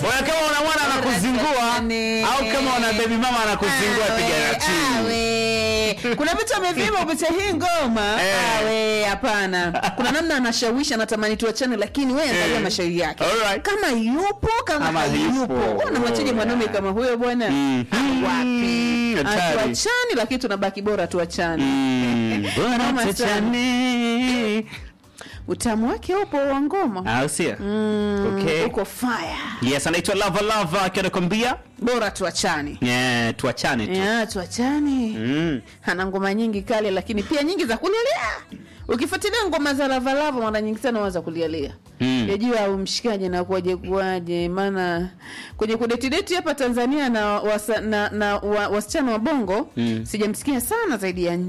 Wewe kama una mwana anakuzingua Jamani. au kama una baby mama anakuzingua Awe, piga na chini. awe. kuna vitu amevima kupitia hii ngoma Eh. awe hapana kuna namna anashawishi anatamani tuachane lakini wewe angalia Eh. mashairi yake Alright. kama yupo kama Ama hayupo yupo. Wewe unamwachaje mwanaume kama huyo bwana Mhm. Ah, wapi Hatari. hatuachani lakini tunabaki bora tuachane Mm, bora Noma sana. tuachane. utamu wake upo wa ngoma Au sio? Mm, Okay. uko fire Yes, anaitwa Lava Lava akiwa anakwambia bora tuachane yeah, tuachane tu. ya tuachane Mm. ana ngoma nyingi kale lakini pia nyingi za kulialia ukifuatilia ngoma za lavalava mara nyingi sana waza kulialia Mm. yajua au mshikaji na kuaje kuaje maana kwenye kudetideti hapa tanzania na, wasa, na, na wa, wasichana wa bongo Mm. sijamsikia sana zaidi ya